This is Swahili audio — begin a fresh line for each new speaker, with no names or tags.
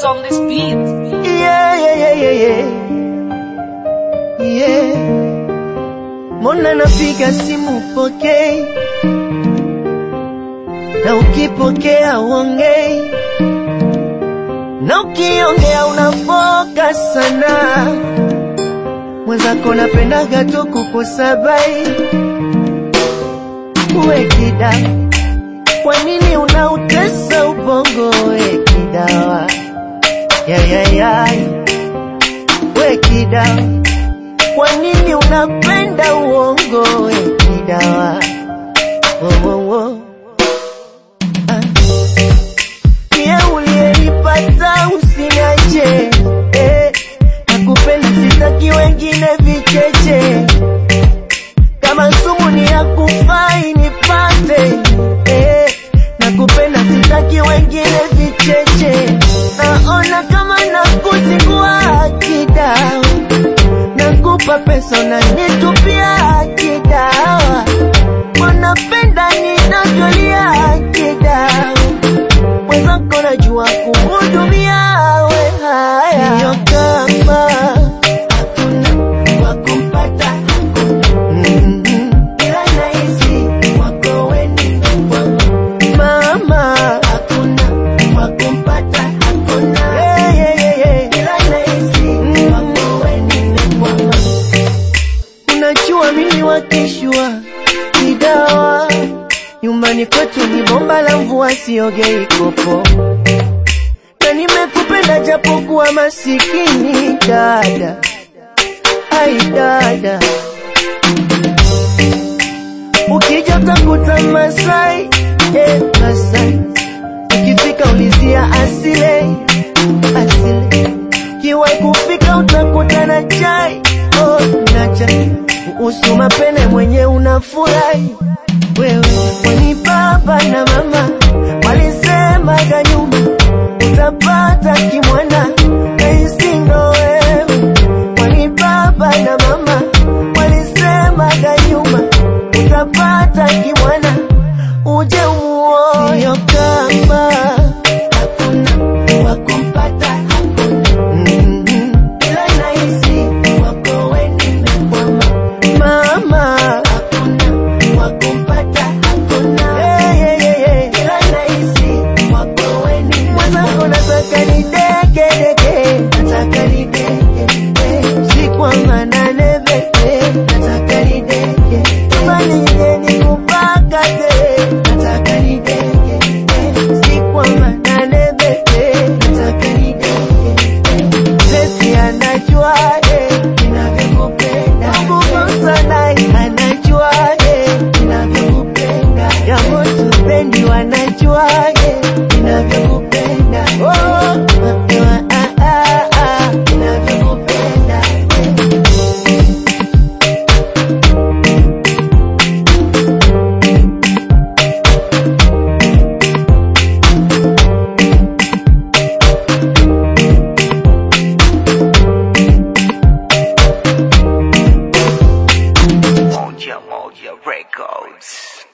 on this beat.
Yeah, yeah, yeah, yeah, yeah. Yeah. Mbona napiga simu pokei, na ukipokea uongei, na ukiongea unafoka sana. Mwenzako napendaga tu kukusabai, uwe kida. Kwa nini unautesa ubongo, we kidawa? ya ya ya we kida, kwa nini unapenda uongo we kidawa? Wo, wo, wo. Ah. Pia uliyenipata usiniache eh, nakupenda sitaki wengine vicheche, kama sumu ni ya kufai nipate eh, nakupenda sitaki wengine vicheche, naona kama nakuzingua kidawa, nakupa pesa unanitupia kidawa, wanapenda ninavyolia kidawa, mwenzako najua kuhudumia we haya, sio kama hakuna wa kumpata hakuna ila nahisi wako weni mama hakuna wa kumpata hakuna yeah, yeah, yeah, yeah. ila nahisi wako weni unajua mimi wakishwa ni dawa nyumbani kwetu ni bomba la mvua siogei kopo na nimekupenda japokuwa masikini dada ai dada ukija utakuta Masai eh, Masai ukifika ulizia asile asile kiwai kufika utakuta na chai oh, na chai kuhusu mapene mwenye unafurahi wewe kwani baba na mama walisemaga nyuma utapata kimwana nahisi ndo wewe kwani baba na mama walisemaga nyuma utapata kimwana uje umuoe sio kama hakuna wa kumpata hakuna mm-hmm. ila nahisi wako weni mekwama mama hakuna wa kumpata hakuna hey, hey, hey, hey. ila nahisi wako weni mwenzangu nataka ni deke deke nataka ni deke deke siku wa manane beke nataka ni deke imani nyingine kupaka te nataka ni deke deke siku wa manane beke nataka ni deke Sesi anajua eh, ninavyokupenda Mungu sana anajua eh, ninavyokupenda Yangu tupendi wanajua eh, ninavyokupenda Oh, ah, ah, ah, ah, ninavyokupenda eh.
Moja Moja Records.